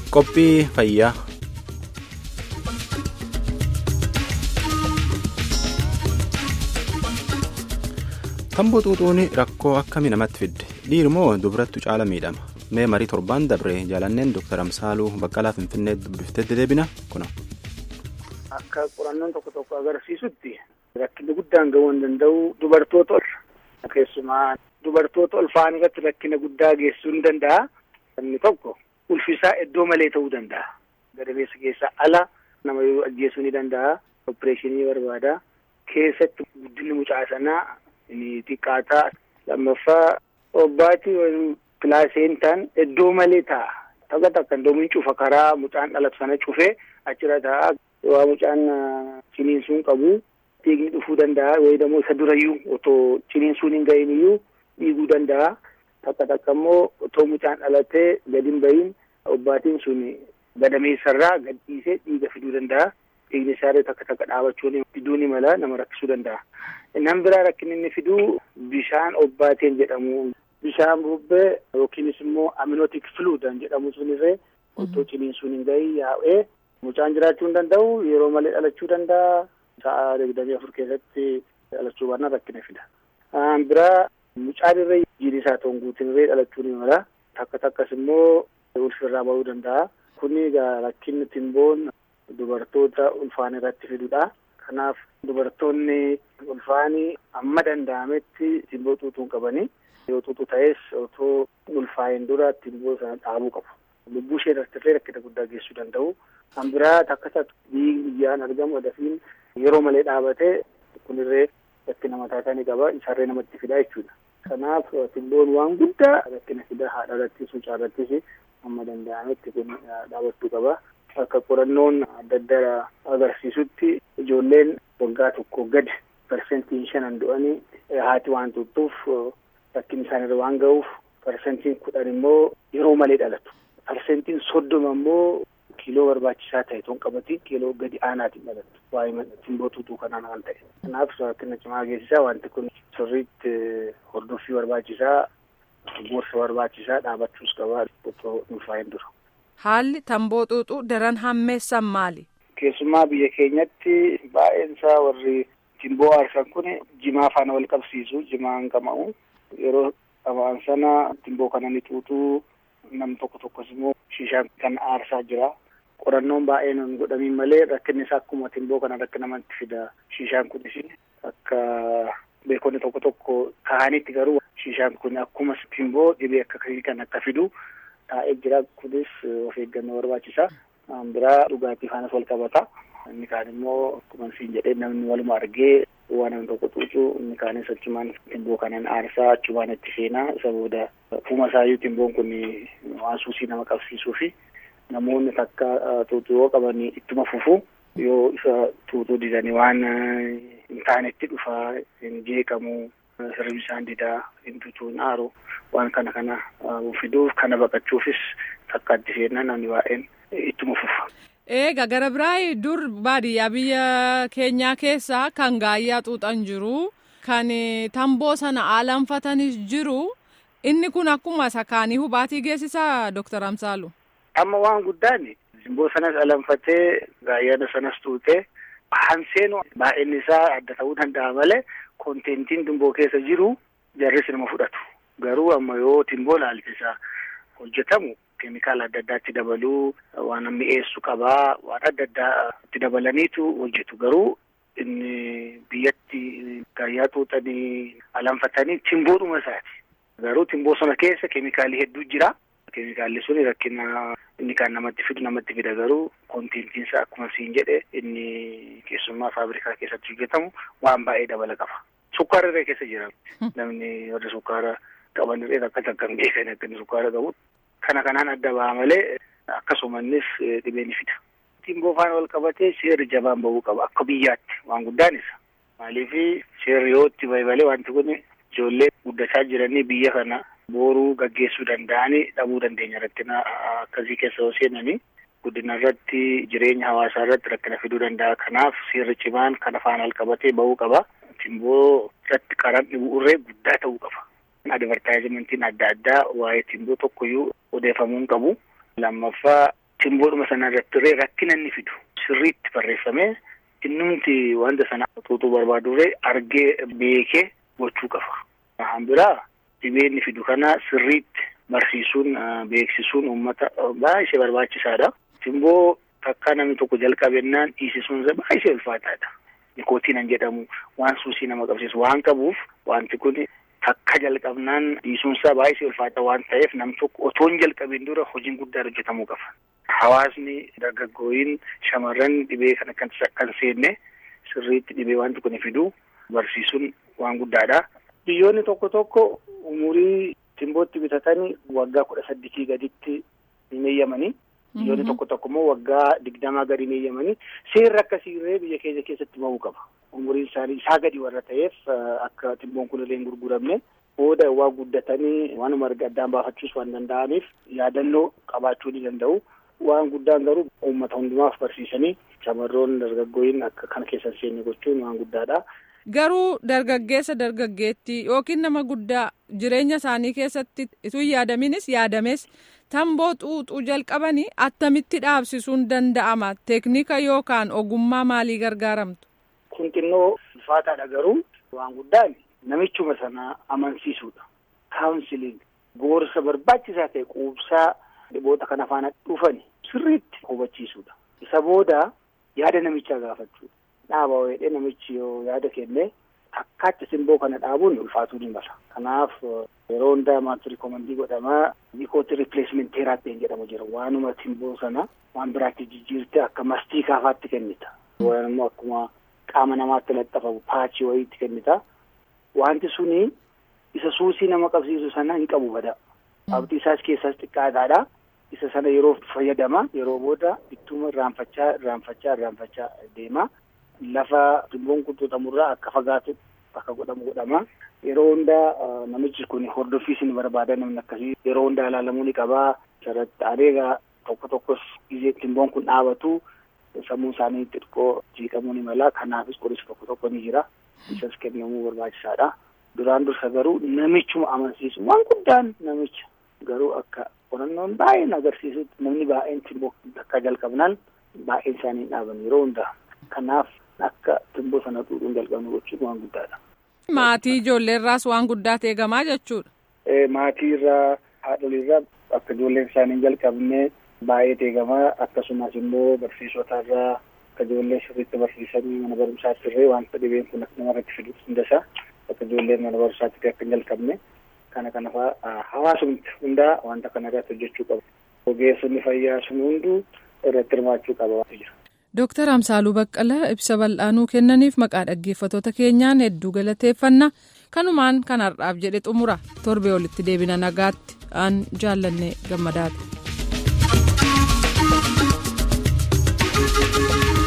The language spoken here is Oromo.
Qophii fayyaa. Tamboo xuuxuun rakkoo akkamii namatti fidde dhiirmoo dubarattu caala miidhama mee marii torbaan dabre jaalanneen Dr. Amsaaluu Baqqalaa Finfinnee dubbiftee deebina kuna. Akka qorannoon tokko tokko agarsiisutti rakkinni guddaan gahuu hin danda'u dubartoota ol keessumaa dubartoota ulfaan irratti rakkina guddaa geessisuu ni danda'a. Inni tokko ulfisaa iddoo malee ta'uu danda'a. Gadameessa keessaa ala nama yoo ajjeesuu ni danda'a. Opereeshinii barbaada. Keessatti guddinni mucaa sanaa ni xiqqaataa. Lammaffaa obbaati pilaasentaan iddoo malee ta'a. Takka takka iddoo cufa karaa mucaan dhalatu sana cufee achirra ta'a. Waa mucaan ciniinsuun qabu dhiigni dhufuu danda'a. Wayidamoo isa durayyuu otoo ciniinsuun hin gahin iyyuu dhiiguu danda'a. Takka takka immoo otoo mucaan dhalatee gadi hin bahin obbaatiin sun gadameessarraa gad dhiisee dhiiga fiduu danda'a. Dhiigni isaallee takka takka dhaabachuun fiduu ni mala nama rakkisuu danda'a. Inni biraa rakkinni inni fiduu bishaan obbaateen jedhamu. Bishaan bubbee yookiinis immoo aminotik fluudan jedhamu sunirree otoo ciniinsuun hin gahin yaa'ee mucaan jiraachuu hin danda'u yeroo malee dhalachuu danda'a. Sa'a digdamii afur keessatti dhalachuu baannaan rakkina fida. Biraa mucaan irree jiidhi isaa ta'uun guutin irree dhalachuu ni mala. Takka takkas immoo ulfirraa bahuu danda'a. Kuni egaa rakkinni timboon dubartoota ulfaan irratti fidudha. Kanaaf dubartoonni ulfaanii amma danda'ametti timboo xuuxuu hin qabanii. Yoo xuuxuu ta'es otoo ulfaa'een dura timboo sana dhaabuu qabu. Lubbuu ishee irratti rakkina guddaa geessuu danda'u. Kan biraa takka takka dhiigni biyyaan argamu dafiin yeroo malee dhaabatee kunirree rakkina mataa isaanii qaba. Isarree namatti fida jechuudha. Kanaaf timboon waan guddaa rakkina fida haadha irrattis mucaa irrattis amma danda'ametti kun dhaabachuu qaba. Akka qorannoon adda addaa agarsiisutti ijoolleen waggaa tokko gadi parsentiin shanan du'anii haati waan tuttuuf rakkinni isaanirra waan ga'uuf parsentiin kudhan immoo yeroo malee dhalatu. Parsentiin soddoma immoo kiiloo barbaachisaa ta'e ton qabati kiiloo gadi aanaatiin dhalatu. Waa'ee timboo xuuxuu kanaan waan ta'e. Kanaaf rakkina cimaa geessisaa wanti kun sirriitti hordoffii barbaachisaa gorsa barbaachisaa dhaabachuus qabaa otoo ulfaa'een dura. Haalli tamboo xuuxuu daran hammeessan maali? Keessumaa biyya keenyatti baay'een isaa warri timboo aarsan kun jimaa faana wal qabsiisu jimaan qama'u yeroo qaban sana timboo kana ni xuuxuu nam tokko tokkos immoo shishaan kan aarsaa jira. Qorannoon baay'een hin godhamiin malee rakkinni isaa akkuma timboo kana rakkina namatti fida. Shishaan kunis akka beekonni tokko tokko kahanitti garuu shishaan kun akkuma timboo dhibee akka kan akka fidu taa'ee jira. Kunis of eeggannoo barbaachisa. Biraa dhugaatii faanas wal qabata. Inni kaan immoo akkuma siin jedhee namni waluma argee waan namni tokko xuuxu inni kaanis achumaan timboo kanaan aarsaa achumaan itti seenaa isa booda fuuma isaayyuu timboon kun waan suusii nama qabsiisuu fi namoonni takka xuuxuu yoo qaban ittuma fufu yoo isa xuuxuu didanii waan hin taanetti dhufaa hin jeeqamu sirbi isaan didaa hin tutuun aaru waan kana kana fiduuf kana baqachuufis takka itti seenaa namni baay'een ittuma fufa. Eega gara biraa dur baadiyyaa biyya keenyaa keessaa kan gaayyaa xuuxan jiru kan tamboo sana aalanfatanis jiru inni kun akkuma sakaanii hubaatii geessisaa Dooktar Amsaalu. Amma waan guddaan timboo sanas alanfatee gaayyaa sanas xuuxee hanseenu baay'inni isaa adda ta'uu danda'a malee konteentiin timboo keessa jiru jarris nama fudhatu. Garuu amma yoo timboo laalchisaa hojjetamu keemikaala adda addaatti dabaluu waan mi'eessu qabaa waan adda addaa itti dabalaniitu hojjetu garuu inni biyyatti gaayyaa xuuxanii alanfatanii timboodhuma isaati. Garuu timboo sana keessa keemikaalli hedduu jira. Keemikaalli sun rakkina inni kan namatti fidu namatti fida garuu konteentinsa akkuma siin jedhe inni keessummaa faabrikaa keessatti hojjetamu waan baay'ee dabala qaba. Sukkaara irree keessa jira. Namni warri sukkaara qaban irree akka takka hin beekan akka inni sukkaara qabu. Kana kanaan adda ba'a malee akkasumannis dhibee ni fida. Timboo faana wal qabatee seerri jabaan bahuu qaba akka biyyaatti waan guddaan isa. Maaliif seerri yoo itti bahe wanti kun ijoollee guddachaa jiranii biyya kana booruu gaggeessuu danda'anii dhabuu dandeenya rakkina akkasii keessa yoo seenanii guddina irratti jireenya hawaasaa irratti rakkina fiduu danda'a. Kanaaf seerri cimaan kana faana wal qabatee bahuu qaba. Timboo irratti qaraan dhibuurree guddaa ta'uu qaba. Advartaayizimentiin adda addaa waa'ee timboo tokkoyyuu odeeffamuu hin qabu. Lammaffaa simboodhuma sana irratti rakkina inni fidu sirriitti barreeffamee innumti wanta sana xuuxuu barbaaduree argee beekee gochuu qaba. Kan biraa dhibee inni fidu kana sirriitti barsiisuun beeksisuun uummata baay'ee barbaachisaadha. Simboo takka namni tokko jalqabennaan dhiisisuun isaa baay'ee ulfaataadha. Nikootiinan jedhamu waan suusii nama qabsiisu waan qabuuf wanti kun takka jalqabnaan dhiisuunsaa baay'ee ulfaata waan ta'eef nam tokko otoo hin jalqabin dura hojiin guddaa hojjetamuu qaba. Hawaasni dargaggooyin shamarran dhibee kana kan kan seenne sirriitti dhibee wanti kun fidu barsiisuun waan guddaadha. Biyyoonni tokko tokko umurii simbootti bitatanii waggaa kudha saddeetii gaditti hin eeyyamanii. Biyyoonni tokko tokko immoo waggaa digdamaa gadi hin eeyyamanii seerri akkasiirree biyya keenya keessatti bahuu qaba. Umuriin isaanii isaa gadi warra ta'eef akka simboon kun illee hin gurguramne booda waa guddatanii waanuma arga addaan baafachuus waan danda'aniif yaadannoo qabaachuu ni danda'u. Waan guddaan garuu uummata hundumaaf barsiisanii shamarroon dargaggooyin akka kana keessa seenne gochuun waan guddaadha. Garuu dargaggeessa dargaggeettii yookiin nama guddaa jireenya isaanii keessatti ituu yaadaminis yaadames tamboo xuuxuu jalqabanii attamitti dhaabsisuun danda'ama teeknika yookaan ogummaa maalii gargaaramtu. Kun xinnoo ulfaataadha garuu waan guddaan namichuma sana amansiisuudha. Kaawunsiliin gorsa barbaachisaa ta'e quubsaa dhiboota kana faana dhufani sirriitti hubachiisuudha. Isa booda yaada namichaa gaafachuudha. Dhaaba wayiidhee namichi yoo yaada kenne takkaatti simboo kana dhaabuun ulfaatuu ni mala. Kanaaf yeroo hundaa maaltu rikoomandii godhamaa nikooti ripileesment teeraappiin jedhamu jira. Waanuma simboo sana waan biraatti jijjiirtee akka mastii kaafaatti kennita. Waan immoo akkuma qaama namaatti laxxafamu paachii wayiitti kennita. Wanti suni isa suusii nama qabsiisu sana hin qabu bada. Abdii isaas keessaas xiqqaadhaadha. Isa sana yeroo fayyadama yeroo booda ittuma irraanfachaa irraanfachaa irraanfachaa deema. Lafa simboon kun xuuxamurraa akka fagaatu akka godhamu godhama. Yeroo hundaa namichi kun hordoffiis ni barbaada namni akkasii yeroo hundaa ilaalamuu ni qabaa. Sarratti adeegaa tokko tokkos gizee simboon kun dhaabatu sammuu isaanii xixiqqoo jiiqamuu ni mala. Kanaafis qorisi tokko tokko ni jira. Isas kennamuu barbaachisaadha. Duraan dursa garuu namichuma amansiisu waan guddaan namicha garuu akka qorannoon baay'een agarsiisutti namni baay'een simboo akka jalqabnaan baay'een isaanii dhaaban yeroo hundaa. Kanaaf akka simboo sana xuuxuun jalqabnu gochuun waan guddaadha. Maatii ijoollee irraas waan guddaa eegamaa jechuudha. Maatii irraa haadholii irraa akka ijoolleen isaanii hin jalqabne baay'ee eegamaa akkasumas immoo barsiisota irraa akka ijoollee sirriitti barsiisanii mana barumsaatti illee wanta dhibeen kun akka namarratti fidu hundasaa akka ijoolleen mana barumsaatti akka hin jalqabne kana kana fa'aa hawaasumti hundaa wanta kana irratti hojjechuu qabu. Ogeessonni fayyaa sun hunduu irratti hirmaachuu qaba waan jira. Dooktar Amsaaluu Baqqalaa ibsa bal'aanuu kennaniif maqaa dhaggeeffattoota keenyaan hedduu galateeffanna kanumaan kan har'aaf jedhe xumura torbee olitti deebina nagaatti aan jaallanne gammadaati.